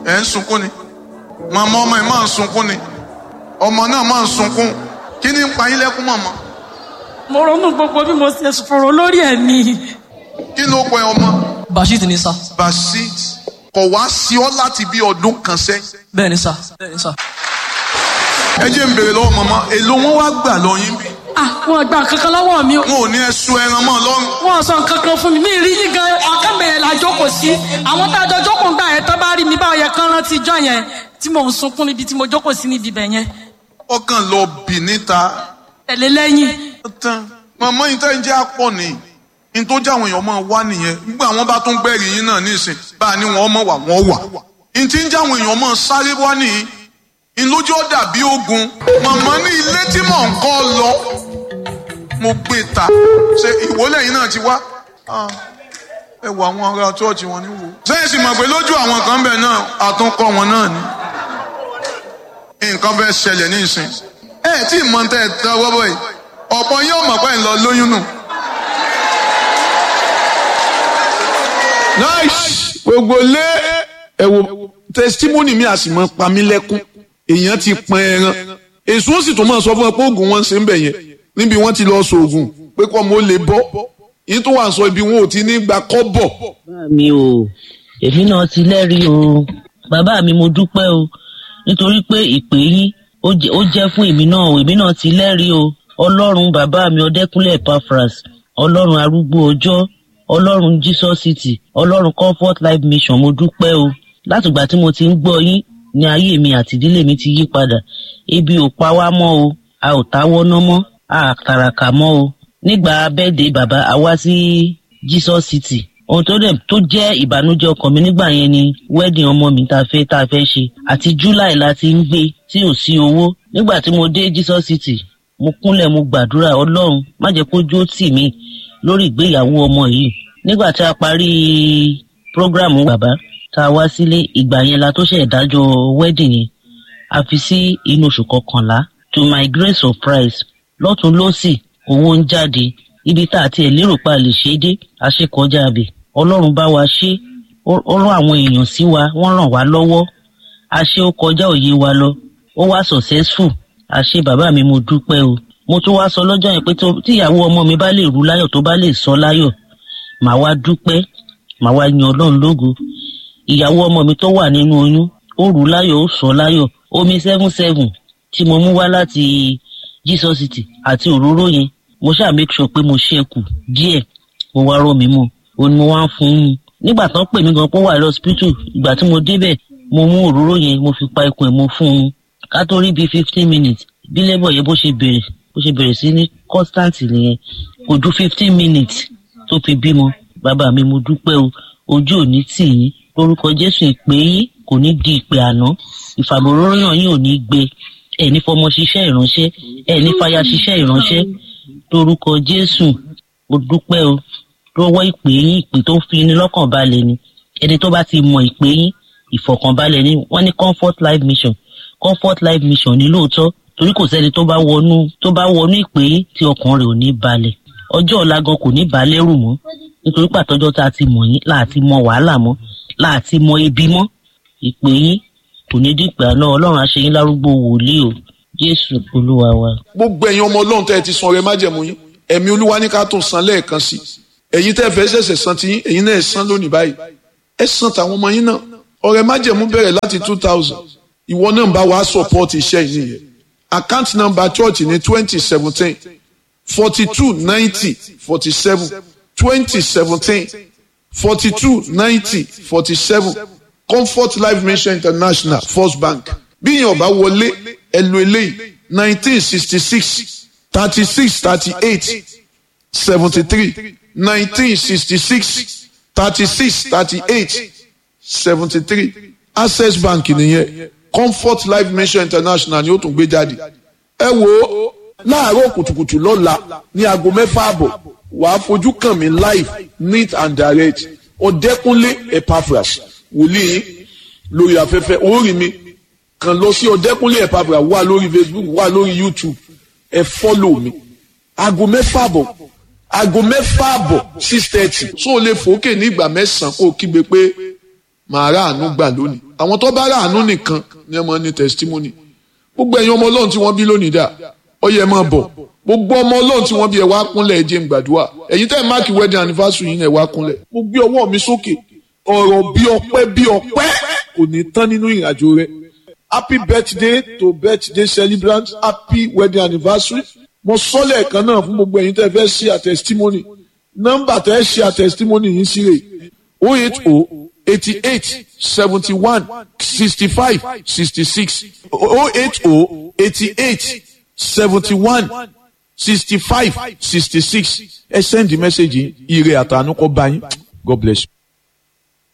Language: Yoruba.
ẹ̀ ń sunkún ni màmá ọmọ ẹ̀ máa ń sunkún ni ọmọ náà máa ń sunkún kí ni ń pa yín lẹ́kún màmá mo ronú gbogbo bí mo ṣe fòrò lórí ẹ̀mí kí ló pẹ ọmọ Bashir ni sá. basit kò wá sí ọ láti bí ọdún kan sẹ́yìn bẹ́ẹ̀ ni sá. bẹ́ẹ̀ ni sá. ẹ jẹ́ ń béèrè lọ́wọ́ màmá èló wọn wá gbà lọ yín bí ah wọn gba kankan lọ́wọ́ mi o wọn ò ní ẹ̀sùn ẹran mọ́ lọ́rùn wọn sọ kankan fún mi mi rí yín gan ọkànbẹ̀rẹ̀ la jókòó sí àwọn tá a jọ jókòó gbà yẹn tán bá rí mi báwo yẹ kán rántí ijọ́ yẹn tí mò ń sunkún níbi tí mo jókòó sí níbi ibẹ̀ yẹn ọkàn lọ bì níta tẹ̀lé lẹ́yìn tán màmá yìí tẹ́ ń jẹ́ àpọ̀ ni ní tó jẹ́ àwọn èèyàn máa wá nìyẹn nígbà wọn bá tún gbẹ̀rì yín náà nísìn bá a ní wọn mọ̀ wà wọ́n wà ní tí ń jẹ́ àwọn èèyàn máa sáré wá nìyí ní lójú ó dàbí ogun màmá ní ilé tí mò ń kọ́ lọ mo gbé ta ṣe ìwọlẹ̀ yìí náà ti wá Ah, ẹ wọ àwọn ará chọ́ọ̀chì wọn ní wo. sẹ́yìn sì mọ̀ pé lójú àwọn kan bẹ̀ náà àtúnkọ́ wọn náà ni nǹkan fẹ́ ṣẹlẹ̀ ní ìsìn ẹ tí ì mọ tẹ́ ẹ tẹ́ ọwọ́ bọ̀ yìí ọ̀pọ̀ yóò mọ̀ pé ń lọ lóyún nù. nice gbogbo lé ẹ wo testimony mi a sì mọ pa mí lẹ́kún èèyàn ti pọn ẹran èso ó sì tún máa sọ fún ẹ pé oògùn wọn ṣe ń bẹ̀ yẹn níbi wọ́n ti lọ sọ oògùn pé kọ́ mo lè bọ́ yìí tó wà ń sọ ibi wọn ò ti ní gba kọ́bọ̀ bàbá mi o èmi náà ti lẹ́rìí o bàbá mi mo dúpẹ́ o nítorí pé ìpè yín ó jẹ́- ó jẹ́ fún èmi náà o èmi náà ti lẹ́rìí o ọlọ́run bàbá mi ọdẹ́kúnlẹ̀ Epaphras ọlọ́run arúgbó ọjọ́ ọlọ́run Jesus City ọlọ́run Comfort Life Mission mo dúpẹ́ o látìgbà tí mo ti ń gbọ́ yín ní ayé mi àti ìdílé mi ti yí padà ebi ò pa wá mọ́ o a ò táwọ́ ná mọ́ a tàràkà mọ́ o nígbà bẹ́ẹ̀dẹ̀ bàbá a wá sí Jesus City ohun tó dẹ̀ tó jẹ́ ìbànújẹ́ ọkàn mi nígbà yẹn ni wedding ọmọ mi tá a fẹ́ tá a fẹ́ ṣe àti July la ti ń gbé tí ò sí owó nígbà tí mo dé Jesus City mo kúnlẹ̀ mo gbàdúrà Ọlọ́run má jẹ́ kó jó tì mí lórí ìgbéyàwó ọmọ yìí nígbà tí a parí prógrámù bàbá tá a wá sílé ìgbà yẹn la tó ṣe ìdájọ́ wedding yẹn a fi sí inú oṣù kọkànlá to my great surprise lọ́tún lọ́sì owó ń jáde ibi tá a tiẹ̀ lérò pa lè ṣe é dé a ṣe kọjá abẹ ọlọ́run bá wa ṣe ó ó rán àwọn èèyàn sí wa wọ́n ràn wá lọ́wọ́ a ṣe ó kọjá òye wa lọ ó wá successful a ṣe bàbá mi mo dúpẹ́ o mo tún wá sọ lọ́jọ́ yẹn pé tó- tíyàwó ọmọ mi bá lè rú láyọ̀ tó bá lè sọ láyọ̀ màá wá dúpẹ́ màá wá yan ọlọ́run lógo ìyàwó ọmọ mi tó wà nínú oyún ó rú láyọ̀ ó sọ láyọ̀ omi seven seven tí mo mú wá láti Jesus City àti òróró yẹn mo ṣáà make sure pé mo ṣẹ́kù díẹ̀ mo wá rọ́ mi mọ́ òun ni mo wá ń fún un nígbà tán pè mí gan pé ó wà lọ́sípítù ìgbà tí mo débẹ̀ mo mú òróró yẹn mo fi pa ikùn ẹ̀ mo fún un ká tó rí bíi fifteen minutes bí lẹ́bọ̀ yẹn bó ṣe bẹ̀rẹ̀ bó ṣe bẹ̀rẹ̀ sí ní constant nìyẹn kò ju fifteen minutes tó fi bímọ bàbá mi mo dúpẹ́ o ojú ò ní tì yín lórúkọ Jésù ìpè yín kò ní di ìpè àná ìfàmòróyàn yín ò ní gbé ẹ̀ ní fọmọ ṣiṣẹ́ ìránṣẹ́ ẹ̀ ní fàyà ṣiṣẹ́ ìránṣẹ́ lórúkọ Jésù mo dúpẹ́ o lọ́wọ́ ìpè yín ìpè tó fi ní lọ́kàn balẹ̀ ni ẹni tó bá ti mọ ìpè yín ìfọ̀kànbalẹ̀ ni wọ́n ní comfort life mission comfort life mission ní lóòótọ́ torí kò sẹ́ni tó bá wọnú tó bá wọnú ìpè yín tí ọkàn rẹ̀ ò ní balẹ̀ ọjọ́ ọ̀la gan kò ní balẹ̀ rù mọ́ nítorí pàtọ́jọ́ tá a ti mọ̀ yín láti mọ wàhálà mọ́ láti mọ ebi mọ́ ìpè yín kò ní dípẹ́ àná ọlọ́run á ṣe yín lárúgbó wòlíì o jésù olúwa wa. gbogbo ẹ̀yin ọmọ ọlọ́run tẹ́ ẹ ti san ọrẹ májẹ̀mú yín ẹ̀mí olúwa ní ká tún san lẹ́ẹ̀kan sí i ẹ̀yin tẹ́ ẹ fẹ́ ṣẹ̀ṣẹ̀ san ti yín ẹ̀yin náà ẹ san lónìí báyìí ẹ san tàwọn ọmọ yín náà ọrẹ májẹ̀mú bẹ̀rẹ̀ láti two thousand ìwọ náà ń bá wa support iṣẹ́ yìí nìyẹn account number church ní twenty seventeen forty two ninety forty seven twenty seventeen forty two ninety forty seven comfort life mission international first bank bí yẹn ọba wọlé ẹ lo eléyìí nineteen sixty six thirty six thirty eight seventy three nineteen sixty six thirty six thirty eight seventy three access bank nìyẹn comfort life mission international ni ó tún gbé jáde ẹ wo láàárọ̀ kùtùkùtù lọ́la ní aago mẹ́fà àbọ̀ wàá fojú kàn mí live neat and direct ọ̀dẹ́kúnlé epaphras wòlíì lórí afẹ́fẹ́ orí mi kàn lọ sí ọ̀dẹ́kúnlé epaphras wà lórí facebook wà lórí youtube ẹ fọ́lò mi aago mẹ́fà àbọ̀ aago mẹ́fà àbọ̀ six thirty so o lè fòókè ní ìgbà mẹ́sàn-án kó o kígbe pé màá rà àánú gbà lónìí àwọn tó bá rà àánú nìkan ni ẹ máa ní testimony gbogbo ẹ̀yin ọmọ ọlọ́run tí wọ́n bí lónìí dà ọyẹ ẹ máa bọ̀ gbogbo ọmọ ọlọ́run tí wọ́n bí ẹ wá kúnlẹ̀ ẹ jẹ́ n gbàdúrà ẹ̀yin tẹ́ ẹ máàkì wedding anniversary yín ẹ wá kúnlẹ̀ mo gbé ọwọ́ mi sókè ọ̀rọ̀ bí ọpẹ́ bí ọpẹ́ kò ní tán nínú ìrìnàjò rẹ happy birthday to birthday celebrant happy wedding anniversary mo sọ lẹ́ẹ̀kan náà fún gbogbo ẹ̀yin tẹ́ fẹ́ ṣe àtẹ̀sítímọ́nì nọ́mbà tẹ́ ṣe àtẹ̀sítímọ́nì yín sí rè o eight o eighty eight seventy one sixty five sixty six o eight o eighty eight seventy one sixty five sixty six ẹ send the message yìí ire àtànú kọ́ bá yín God bless you.